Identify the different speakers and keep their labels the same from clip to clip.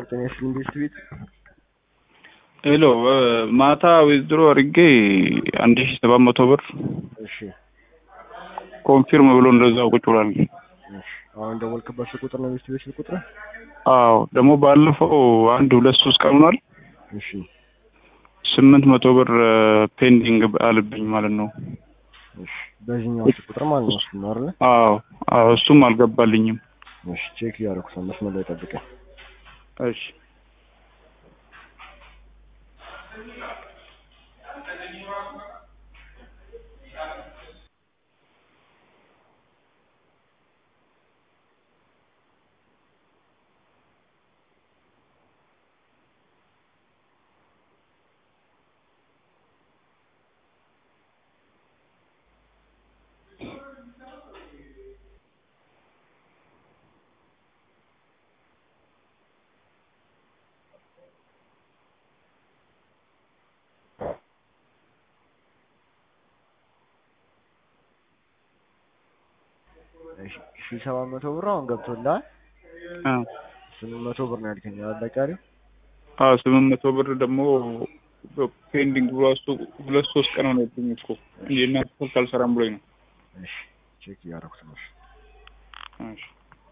Speaker 1: ጤና ይስጥልኝ ቤስት ቤት
Speaker 2: ሄሎ ማታ ዊዝድሮ አድርጌ አንድ ሺ ሰባት መቶ ብር
Speaker 1: እሺ
Speaker 2: ኮንፊርም ብሎ እንደዛው ቁጭ ብሏል።
Speaker 1: እሺ አሁን ደወልክበት ስልክ ቁጥር ነው ቤስት ቤት ስልክ ቁጥር
Speaker 2: አዎ ደግሞ ባለፈው አንድ ሁለት ሶስት ቀን ሆኗል።
Speaker 1: እሺ
Speaker 2: ስምንት መቶ ብር ፔንዲንግ አልብኝ ማለት ነው።
Speaker 1: እሺ በዚህኛው ስልክ ቁጥር ማለት ነው እሱ ነው አይደል
Speaker 2: አዎ አዎ እሱም አልገባልኝም።
Speaker 1: እሺ ቼክ እያደረኩት ነው መስመር ላይ ጠብቀኝ
Speaker 2: እሺ
Speaker 1: እሺ ሺህ ሰባት መቶ ብር አሁን ገብቶልሃል
Speaker 2: አዎ
Speaker 1: ስምንት መቶ ብር ነው ያልከኝ አይደል ቀሪው
Speaker 2: አዎ ስምንት መቶ ብር ደግሞ ፔንዲንግ ብሎ እሱ ሁለት ሶስት ቀን ሆነብኝ እኮ የእናንተ ስልክ አልሰራም ብሎኝ ነው።
Speaker 1: እሺ ቼክ እያደረኩት ነው እሺ
Speaker 2: እሺ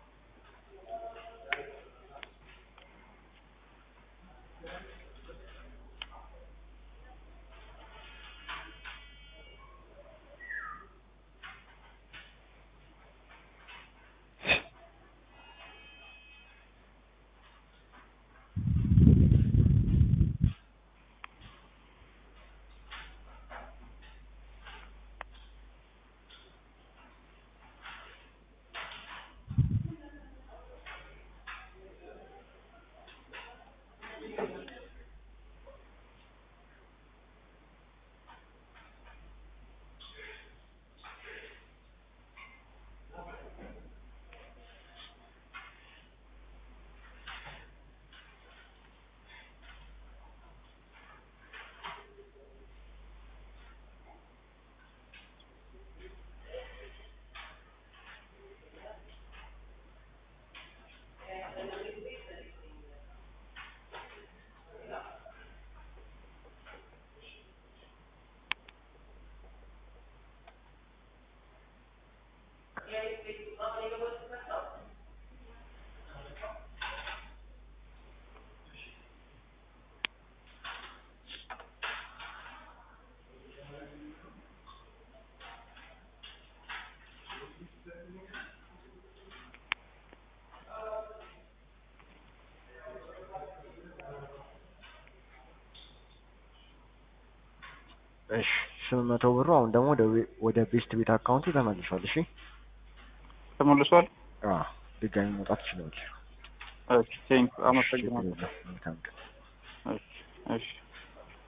Speaker 1: እሺ ስምንት መቶ ብሩ አሁን ደግሞ ወደ ዌ- ወደ ቤስት ቤት አካውንቱ ተመልሷል እሺ
Speaker 2: ተመልሷል።
Speaker 1: አዎ ድጋሚ መውጣት ትችላለህ
Speaker 2: እሺ ቴንክ
Speaker 1: እሺ ችግር
Speaker 2: አመሰግናለሁ።
Speaker 1: የለም መልካም ቀን
Speaker 2: እሺ እሺ